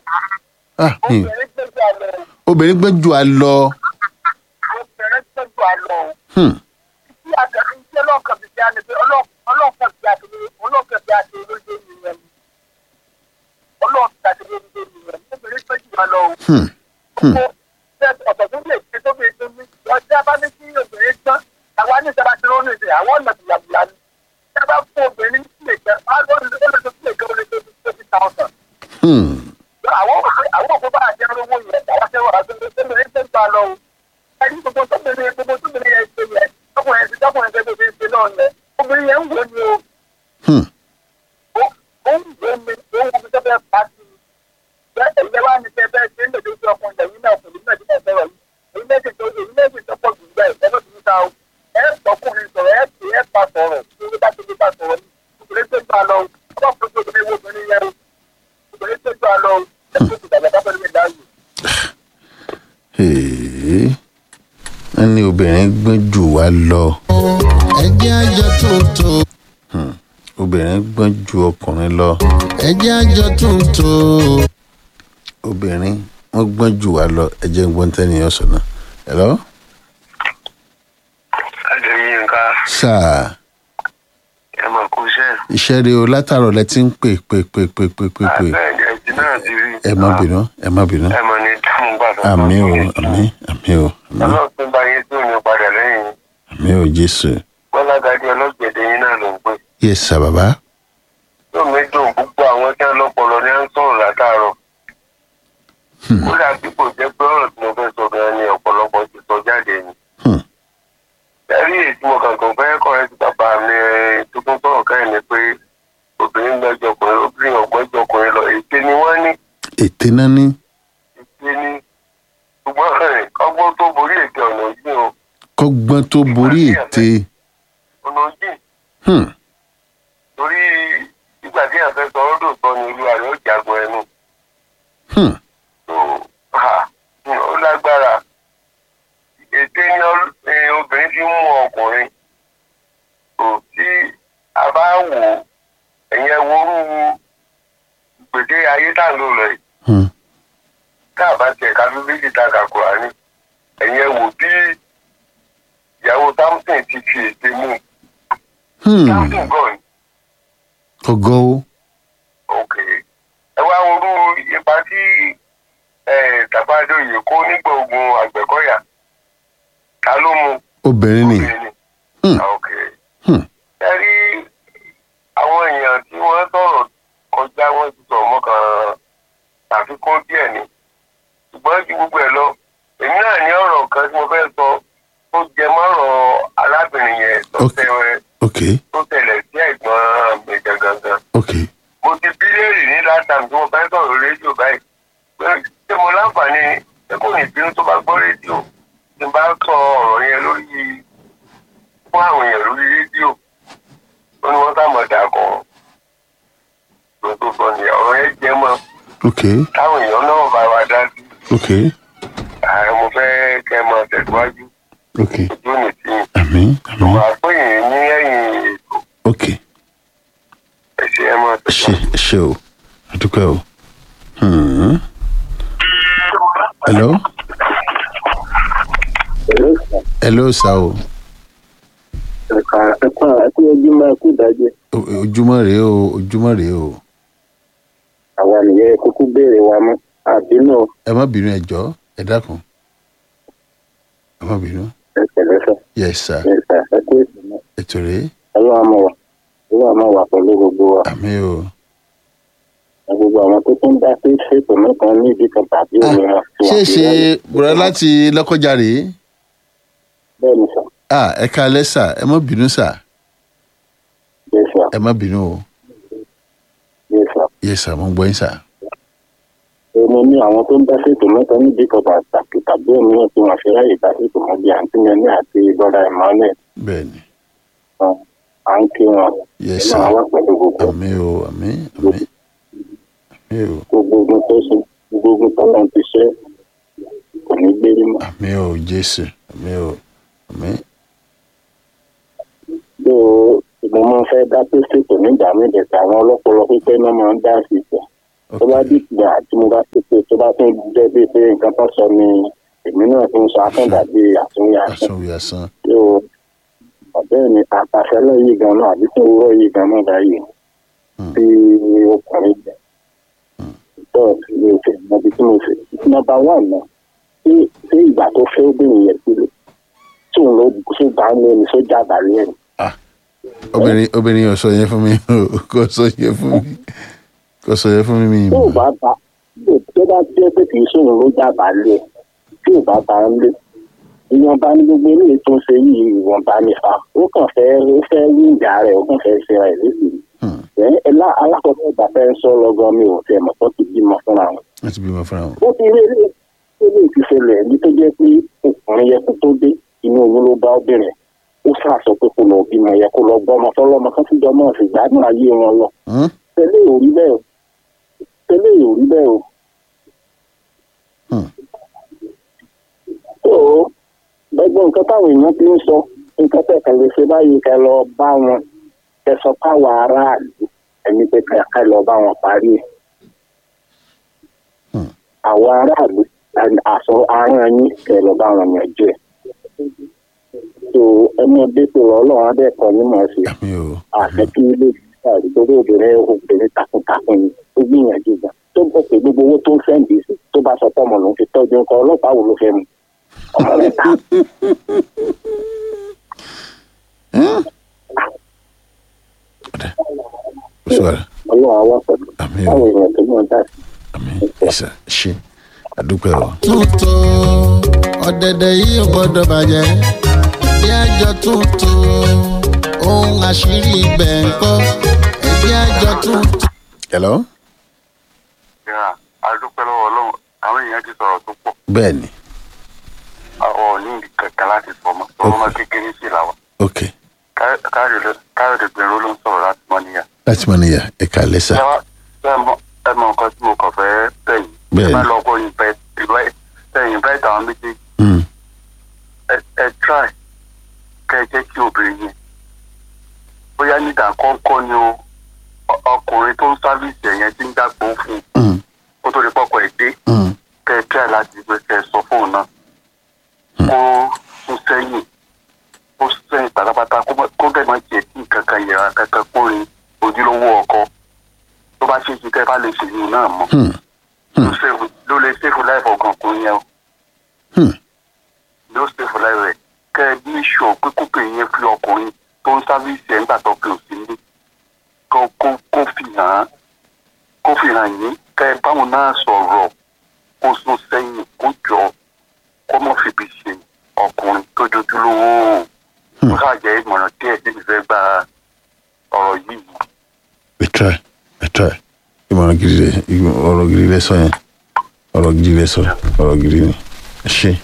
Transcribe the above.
ah mi obìnrin gbẹ́jọ́ àlọ́ obìnrin gbẹ́ ju àlọ́ obìnrin gbẹ́jọ́ àlọ́ hmm. tí àtẹ̀lé iṣẹ́ ọlọ́kàn ti jáde pé ọlọ́kàn ti àtẹ̀lé ọlọ́kàn ti àtẹ̀lé lóde nìyẹn ọlọ́kàn ti àtẹ̀lé lóde nìyẹn obìnrin gbẹ́jọ́ àlọ́ Hmm. Hmm. ọ̀tọ̀ tó lè ṣe tó fi ṣe ní ọjọ́ bá ní kí obìnrin tán àwa ní ìjọba tí ó ní ìṣe àwọn ọ̀nà ìyàgbìyà ni tí a bá fún obìnrin sílẹ̀ jẹ́ á ló lè tó sílẹ̀ jẹ́ ó lè tó twenty thousand Hmm. àwọn àwọn òkú bá àjẹ owó yẹn àwọn ṣe wà á tó obìnrin tó ń gbà lọ o ẹni gbogbo tóbìnrin gbogbo tóbìnrin yẹn ṣe yẹn tọkùnrin ti tọkùnrin ṣe gbogbo ṣe náà yẹn obìnrin yẹn ń wò ni o Hmm. ó ó ń wò ni ó ń wo bí sẹ́fẹ̀ pàṣẹ bẹ́ẹ̀ ẹ̀yẹ wá ní sẹ́fẹ̀ ṣe ń lè tó ọkùnrin lẹ́yìn náà kò ní náà ti bẹ̀rẹ̀ yìí èyí méjì tó èyí méjì tó pọ̀ jù bẹ́ẹ̀ ẹ̀fọ́ tó ń ta o ẹ̀ tọkùnrin sọ̀rọ̀ ẹ̀ tì ẹ̀ pa sọ̀rọ̀ tí ó bá ti fi pa sọ̀rọ̀ ni obìnrin tó gbà lọ o ọkọ̀ tó obìnrin wo obìnrin yẹn o obìnrin tó gbà lọ o ẹ̀ tó ti dàgbà dábẹ́ lómi láàyè. Èé. wọ́n ní obìnrin gbọ́n jù wá lọ ẹjẹ́ àjọ tuntun obìnrin gbọ́n ju ọkùnrin lọ ẹjẹ́ àjọ tuntun obìnrin wọ́n gbọ́n jù wá lọ ẹ jẹ́ n gbọ́n tẹ́niyàn sọ náà hello adéyínká sáà ẹ mọ̀ kó iṣẹ́ iṣẹ́ rẹ o látàrọ̀ lẹ ti ń pè pè pè pè pè pè pè àbẹ̀jẹ̀ ẹtì náà ti rí ẹ má bínú ẹ má bínú ẹ mọ̀ ní dáhùn gbàdọ̀ àmì o àmì àmì o àmì ọlọ́ọ̀tún bá yín tó ní padà lẹ́yìn àmì o jésù gbọ́lágadé ọlọ́gbẹ̀dẹ̀ yín náà ló ń pè yẹ sà bàbá yóò mi dùn gbogbo àwọn tí wọ́n lọ́pọlọ ní à ń sọ̀rọ̀ látàárọ̀ kódà bí kò jẹ́ pé ọ̀rọ̀ tí mo fẹ́ sọ gan ni ọ̀pọ̀lọpọ̀ ti sọ jáde ni Hmm. ẹ̀rí èyí tí mo kàn kàn fẹ́ kọ́ ẹ ti bàbá mi tó tún sọ̀rọ̀ káyìn ni pé obìnrin gbẹ́jọ ọkùnrin obìnrin ọ̀gbẹ́jọ ọkùnrin lọ ète ni wọ́n ní ètè náà ní ète ni ṣùgbọ́n ẹ̀, ọgbọ́n tó borí ète ọ̀nà yìí o kọ́gbọ́n tó borí ètè ọ̀nà yìí Hmm. torí ìgbà tí àfẹ́ sọ ọ́ dòtọ́ ni olúwa rẹ̀ ó jagun ẹnu Hmm. tó ha ó lágbára ète ni ọ- eh, obìnrin fi ń mú ọkùnrin tó tí a bá wò ó ẹ̀yẹn worú gbèdé ayé tá à ń lò lọ yìí Hmm. tá a bá tiẹ̀ ká bíbélì ta kàkúrà ni ẹ̀yẹn wò bí ìyàwó samson ti fi ète mú Hmm. samson gan ni. kọ̀gọ́ o ok ẹ wá orú ipa tí tàbádọ́ yìí kó nígbà ogun àgbẹ̀kọ́yà ta ló mú obìnrin ni obìnrin ni Hmm. Ah, ok Hmm. ẹ rí àwọn èèyàn tí wọ́n sọ̀rọ̀ kọjá wọ́n ti sọ mọ́kàn àfikún díẹ̀ ni ṣùgbọ́n ju gbogbo ẹ̀ lọ èmi náà ní ọ̀rọ̀ kan tí mo fẹ́ sọ tó jẹ mọ́rọ̀ arábìnrin yẹn tó Ok. tẹ- ok tó tẹ̀lẹ̀ sí ẹ̀gbọ́n mi gangan ok mo ti bí léèrè ní látàm tí mo fẹ́ sọ̀rọ̀ rédíò báyìí pé ṣé mo láǹfààní ṣé kò ní bínú tó bá gbọ́ rédíò tí n bá sọ ọ̀rọ̀ yẹn lórí fún àwọn èèyàn lórí rédíò ó ní wọ́n sàmọ̀ dà kan tó tó sọ ní ọ̀rọ̀ yẹn jẹ́ mọ́ ok táwọn èèyàn náà bá wa dá sí ok ààrẹ mo fẹ́ kẹ́ ẹ máa tẹ̀síwájú ok ojú mi sí i àmì àmì wà á pè yín ní ẹ̀yìn ètò ok ẹ̀ṣẹ̀ ẹ máa ẹ ṣe tẹ̀síwájú. ẹ ṣe o àdúpẹ́ o Hmm. hello hello sà o ẹ̀ka ẹ̀ka ẹ̀kú ojúmọ́ ẹ̀kú ìdájẹ́ O- ojúmọ́ rèé o ojúmọ́ rèé o àwa nìyẹn kúkú béèrè wa mọ́ àbínú ẹ má bínú ẹ jọ̀ọ́ ẹ dákun ẹ má bínú ẹ̀kẹ̀lẹ́sẹ̀ yes sir ẹ̀ka ẹ̀kú ètò náà ètò rèé ọlọ́wà máa wà ọlọ́wà máa wà pẹ̀lú gbogbo wa àmì o gbogbo àwọn tó tún dá sí ṣètò mẹ́ta ní ìdí kan tàbí Ah, òmíràn. tí ṣé wọ́n fi ṣe ráyè. bùrọ̀ láti lọ́kọjà rèé bẹ́ẹ̀ ni sà ah ẹ káalẹ́ sà ẹ má bínú sà bẹ́ẹ̀ sà ẹ má bínú o bẹ́ẹ̀ sà. yes sà mo ń gbọ́ yín sà èmi ní àwọn tó ń dá ṣètò mẹ́ta ní ìdí kan tàbí tàbí òmíràn tí wọ́n fi ráyè dá ṣètò mọ́ bí àǹtí mẹ́ni àti bọ́dà emmanuel bẹ́ẹ̀ ni um, à ń kí wọn yes ẹ sà máa wá pẹ̀lú gbogbo àmì o àmì àmì àmì o gbogbo ogun tó ṣe gbogbo ogun tó náà ti ṣe kò ní gbérí mọ́. àmì o jésù àmì o àmì tó mo máa ń fẹ́ dá tó ṣètò nígbà míì dẹ̀ka àwọn ọlọ́pọlọ pípẹ́ náà máa ń dá sí ìtẹ̀ tó bá ok dìgbà tí mo bá ti bá tún jẹ́ bíi pé nǹkan tó sọ ni èmi náà tún sọ akẹ́ńdà bíi àtúnyà àsanwó àsan yóò ọ̀bẹ́ mi àtàfẹ́lẹ́ yìí gan náà àbí tó wúrọ̀ yìí gan náà báyìí bí ọkùnrin jẹ tó mi ò fẹ́ mọ ibi tí mo fẹ́ nọ́mbà wà náà ṣé ṣé ìgbà tó fẹ́ obìnrin yẹn sílẹ̀ tí òun ló ṣe bá ń lé ní sójà àbálẹ̀ ẹ̀ obìnrin obìnrin yóò sọ yẹn fún mi o kò sọ yẹn fún mi kò sọ yẹn fún mi mi tí ò mọ̀ bá bá tó bá jẹ́ pé kì í sóun ló jà àbálẹ̀ tí ò bá bá ń lé ìwọ̀nba ní gbogbo eléyìí tó ń ṣe yìí ìwọ̀nba nípa ó kàn fẹ́ ó fẹ́ rí ìjà rẹ̀ ó kàn fẹ́ ṣe rẹ̀ léṣe ẹ ẹ lá alákọ̀ọ́kọ́ ìgbà fẹ́ ń sọ lọ́gọ́ mi ò fẹ́ mọ̀ tó ti bímọ fúnra wọn. wọ́n ti bímọ fúnra wọn ó ti rí ilé ilé ìfìṣẹ̀lẹ̀ ní tó jẹ́ pé ọkùnrin yẹ kó tó dé inú oyún ló bá obìnrin ó sàṣọ pé kó lọ bímọ yẹ kó lọ gbọ́mọ fọlọ́mọ kan fúnjọ mọ́ sí gbádùn ayé wọn lọ. Hmm? tẹ́lẹ̀ ò rí bẹ́ẹ̀ o tẹ́lẹ̀ ò rí bẹ́ẹ̀ o. Hmm. tó o gbogbo nǹkan táwọn èèyàn ti ń sọ nǹkan tẹ̀kẹ́ lè ṣe báyìí kẹ́ lọ bá wọn kẹ́ sọ káwọn aráàlú ẹni pé kẹ́ lọ bá wọn parí ẹ̀ àwọn aráàlú àṣọ aràn yín kẹ lọ bá wọn yanjú ẹ so ẹni ọdẹ tó lọ Ọlọ́run adẹkọ ní mọ sí àmì o àṣẹ kí ilé ìgbà ìgbòho obìnrin obìnrin takuntakun ni ó gbìyànjú gan tó bọ pé gbogbo owó tó ń sẹ́ǹdì sí tó bá sọ pọ́mọ lòún fi tọ́jú nǹkan ọlọ́pàá wo ló fẹ́ mu ọmọ mẹ́ta ó sọ rẹ Ọlọ́run àwọn pẹ̀lú àmì o báwo èèyàn tó mọ̀ dá sí. àmì ìsà ṣe àdúpẹ́ o tuntun ọ̀dẹ̀dẹ̀ yìí ò gbọ́dọ̀ bàjẹ́ ẹ̀jẹ̀ àjọ tuntun ohun àṣírí ibẹ̀ ń kọ́ ẹ̀jẹ̀ àjọ tuntun. hello ìhà adúpẹ́ lọ́wọ́ ọlọ́run àwọn èèyàn ti sọ̀rọ̀ tó pọ̀ bẹ́ẹ̀ ni ọ̀ ní kankan láti sọ mọ́ ọmọ ọmọ kékeré sí làwọn ok káyọ̀dé gbèrú ló ń sọ̀rọ̀ láti mọ́ níyà. láti mọ níyà ẹ̀ka lẹ́sà ẹ wá ẹ mọ ẹ mọ nǹkan tí mo kàn fẹ́ tẹ̀yìn Bẹ́ẹ̀ni. ẹ bá lọ kó invite tẹ̀yìn invite àwọn méjèèjì Hmm. ẹ ẹ try kẹ ẹ jẹ́ kí obìnrin yẹn bóyá nígbà kọ́kọ́ ni o ọ- ọkùnrin tó ń sáfíìsì ẹ̀yẹn ti ń dàgbò fún un Hmm. kó tó di pọ́kọ̀ ẹ̀ dé Hmm. kẹ ẹ try láti gbé kẹ ẹ sọ fóun náà kó sún sẹ́yìn kó sún sẹ́yìn pátápátá kó má- kó dẹ̀ má jẹ́ kí nǹkan kan yẹra kankan kó rin ojúlówó ọkọ tó bá ṣe é ṣe kẹ́ ẹ bá lè ṣèyí náà mọ́ Hmm. ló save- ló lè save life ọ̀gàn kò yẹn o Hmm. ló save life rẹ̀ kẹ́ ẹ ní sọ pé kókè yẹn fi ọkùnrin tó ń sáfíìsì ẹ̀ nígbà tó fi òsì ní kó kó kó fi hàn án kó fi hàn yín kẹ́ ẹ báwọn náà sọ̀rọ̀ kó sún sẹ́yìn kó jọ kó mọ̀ fìbí ṣe ọkùnrin tó dojúlówó kó ṣàjẹ́ ìmọ̀ràn díẹ̀ tí mi fẹ́ gba ọ̀rọ̀ yìí we try we try ìmọ̀ràn gidi rẹ ìmọ̀- ọ̀rọ̀ gidi rẹ sọ yẹn ọ̀rọ̀ gidi rẹ sọ ọ̀rọ̀ gidi ni ẹ ṣe